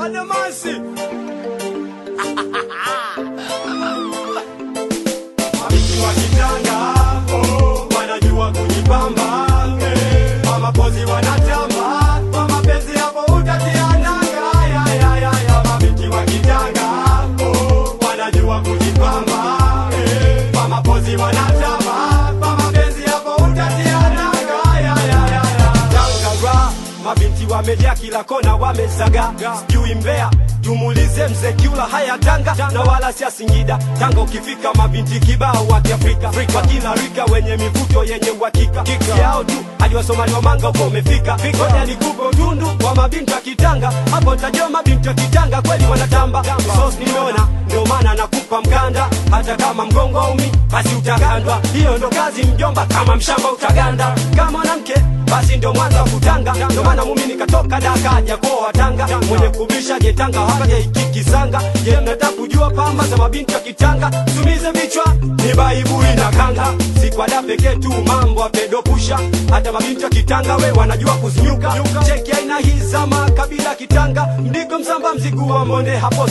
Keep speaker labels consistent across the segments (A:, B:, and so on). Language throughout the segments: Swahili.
A: Adamasi. Mabinti wa kitanga, oh, wanajua kujipamba. eh, Kwa mapozi wanatamba, kwa mapenzi hapo utatia nanga. Ya, ya, ya, ya, mabinti wa kitanga, oh, wanajua kujipamba. eh, Kwa mapozi wanatamba, kwa mapenzi hapo utatia nanga. Ya, ya, ya, ya. Tangara, mabinti wamejaa kila kona wamezaga sijui mbea tumulize mzee kiula haya tanga na wala sia singida tanga ukifika mabinti kibao wa kiafrika wa kila rika wenye mivuto yenye uhakika yao tu hadi wasomali wa manga uko umefika ngoja nikupe utundu wa mabinti wa kitanga hapo ntajua mabinti wa kitanga kweli wanatamba sos nimeona ndio maana nakupa mkanda hata kama mgongo umi basi utagandwa hiyo ndo kazi mjomba kama mshamba utaganda kama mwanamke basi ndio mwanza wa kutanga ndio maana mumi nikatoka dakaja kwa tanga mwenye kubisha jetanga haja ikikisanga je mnataka kujua pamba za mabinti wa kitanga tumize vichwa ni baibui na kanga si kwa da pekee tu mambo apedopusha hata mabinti wa kitanga we wanajua kuzinyuka cheki aina hii za makabila kitanga mdigo msamba mzigu wa monde hapo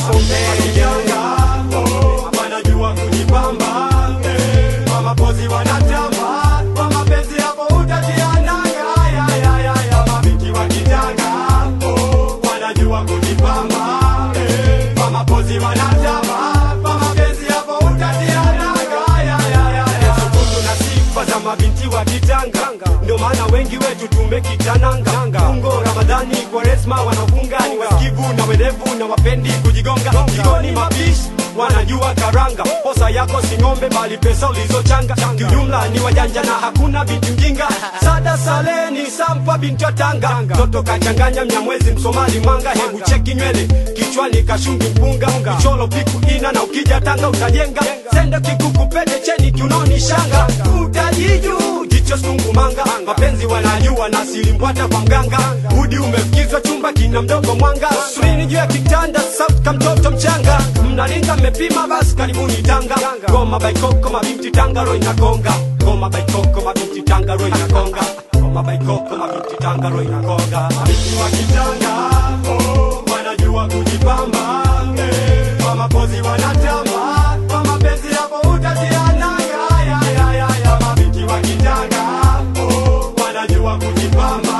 A: sombe wanajua kujipamba eh, kwa mapozi wanatamba kwa mapenzi hapo utatia nanga ya, ya, ya, ya, mabinti wa kitanga oh, wanajua kujipamba eh, kwa mapozi wanatamba kwa mapenzi hapo utatia nanga ya, ya, ya, ya. Sukutu na sifa za mabinti wa kitanga ndio maana wengi wetu tumekitananga ungo ramadhani kwaresma wanafunga ni wasikivu na werevu na wapendi kujigonga jikoni mapishi wanajua karanga posa yako si ng'ombe bali pesa ulizochanga kiujumla ni wajanja na hakuna binti mjinga sada saleni sampa binti wa tanga toto kachanganya mnyamwezi msomali mwanga hebu cheki nywele kichwani kashungi mpunga kicholo piku ina na ukija tanga utajenga sende kikuku pete cheni kiunoni shanga utajiju jicho sungumanga mapenzi wanajua na silimbwata kwa mganga udi umefikizwa chumba kina mdogo mwanga surini juu ya kitanda sauti ka mtoto mchanga mnalinga mmepima basi karibuni tanga goma baikoko mabinti tanga ro inagonga goma baikoko mabinti tanga ro inagonga goma baikoko mabinti tanga ro inagonga mabinti wa kitanga oh, wanajua kujipamba eh, kwa mapozi wanatamba kwa mapenzi hapo utatia nanga ya, ya, ya, ya, mabinti wa kitanga oh, wanajua kujipamba